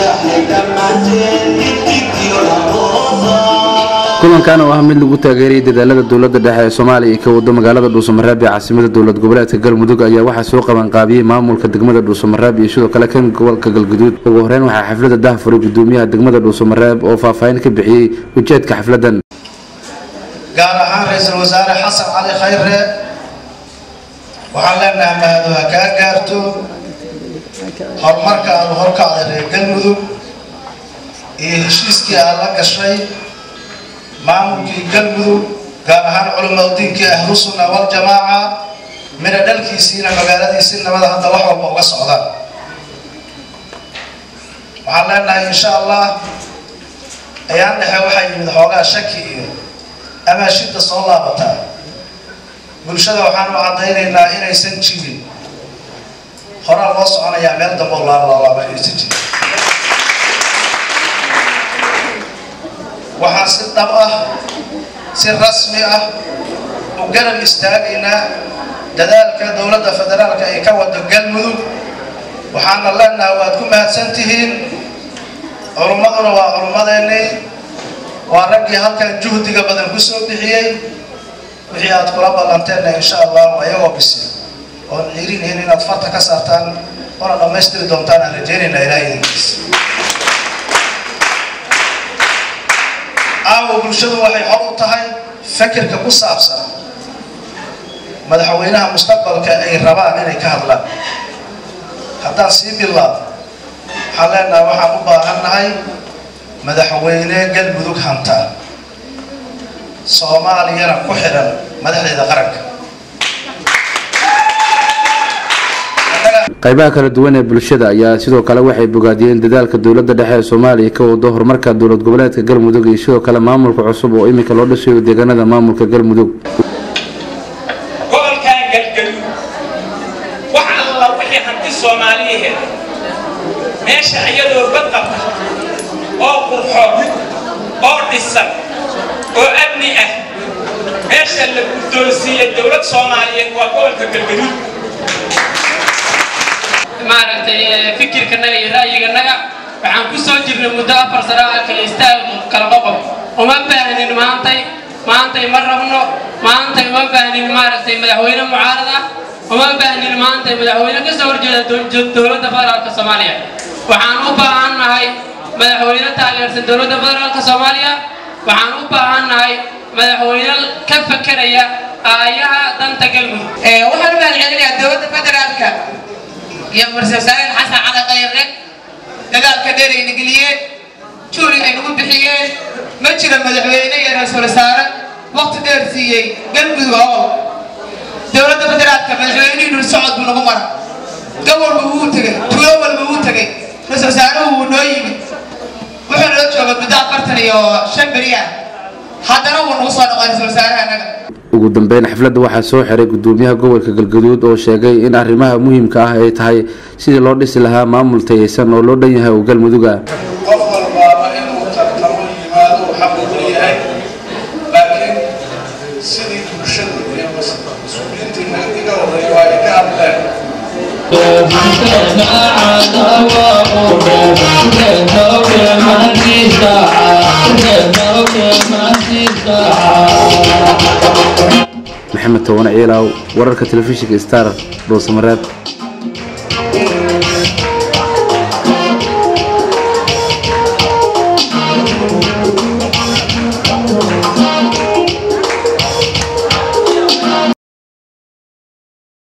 kulankan oo ah mid lagu taageerayay dadaalada dowlada dhexe ee soomaaliya ee ka wado magaalada dhuusamareeb ee caasimada dowlad goboleedka galmudug ayaa waxaa soo qabanqaabiyey maamulka degmada dhuusamareeb iyo sidoo kale kan gobolka galguduud ugu horeyn waxaa xaflada dahfuray gudoomiyaha degmada dhuusamareeb oo faahfaahin ka bixiyey ujeedka xafladan gaar ahaan ra-iisul wasaare xasan cali khayre waxaan leenahay mahadu ha kaa gaarto horumarka aada horkacday reer galmudug iyo heshiiskii aad la gashay maamulkii galmudug gaar ahaan culimadiinkii ahlusunna waljamaaca mina dhalkiisiina magaaladiisii nabada hadda wax walba uga socdaan waxaan leenahay insha allah ayaan dhexe waxaa yimid xoogaa shaki iyo amaashidda soo laabataa bulshada waxaan u caddaynaynaa inaysan jirin horaa loo soconayaa meel dambe oo laablaalaaba inaysan jirin waxaan si dhab ah si rasmi ah u garab istaagaynaa dadaalka dowladda federaalka ay ka wado galmudug waxaana leenahay waad ku mahadsan tihiin culummaduna waa culummadeennii waa raggii halkan juhdiga badan ku soo bixiyey wixii aad kula ballanteenna insha allahu ayagoo bisi oon ciirinayn inaad farta ka saartaan oona dhammaystiri doontaan aan rajeynayna ilaah idinkiis caawa bulshadu waxay xor u tahay fakirka ku saabsan madaxweynaha mustaqbalka ay rabaan inay ka hadlaan haddaan sii bilaabo waxaan leenahay waxaan u baahannahay madaxweyne galmudug hanta soomaaliyana ku xidhan madaxdeeda qaranka qaybaha kala duwan ee bulshada ayaa sidoo kale waxay bogaadiyeen dadaalka dowlada dhexe ee soomaaliya ka wado horumarka dowlad goboleedka galmudug iyo sidoo kale maamulka cusub oo iminka loo dhisayo deegaanada maamulka galmudug gobolkan galgaduud wax alla wixii hanti soomaaliyaheed meesha iyadoo badqabta oo qurxoon oo dhisan oo amni ah meesha la guddoonsiiyey dowlad soomaaliyeed waa gobolka galgaduud maaragtay fikirkanaga iyo ra'yiganaga waxaan ku soo jirnay muddo afar sano ah kala istaag kala qoqob uma baahnin maantay maantay ma rabno maantay uma baahnin maaragtay madaxweyne mucaarad ah uma baahnin maantay madaxweyne ka soo horjeeda dowladda federaalka soomaaliya waxaan u baahannahay madaxweyne taageersan dowladda federaalka soomaaliya waxaan u baahannahay madaxweyne ka fakeraya aayaha danta galmudug waxaan u mahadcelinayaa dowladda federaalka iyo marse wasaareen xasan cali khayre dagaalka dheer ayna geliyeen juuri ay nagu bixiyeen ma jiro madaxweyne iyo ra-iisul wasaare waqti dheer siiyey galmudug oo dowladda federaalka madaxweynihii dhul socod buu nagu mara gobolba wuu tegey tuulo walba wuu tegey ra-iisul wasaaruhu wuu noo yimid wuxuu noo jooga muddo afartan iyo shan beri ah haddana wuu nagu soo noqon ra-iisul wasaaraha annaga ugu dambeyn xafladda waxaa soo xiray gudoomiyaha gobolka galgaduud oo sheegay in arrimaha muhiimka ah ay tahay sidii loo dhisi lahaa maamul tayeysan oo loo dhan yahay oo galmuduga qof walbaaba inuu tartamo yimaado uu xaq u leeyahay laakiin sidii bulshadu iyo mas-uuliyiintii iga horreeya waa ay ka hadleen maxamed towane ciilaaw wararka telefishinka star dhuusamareeb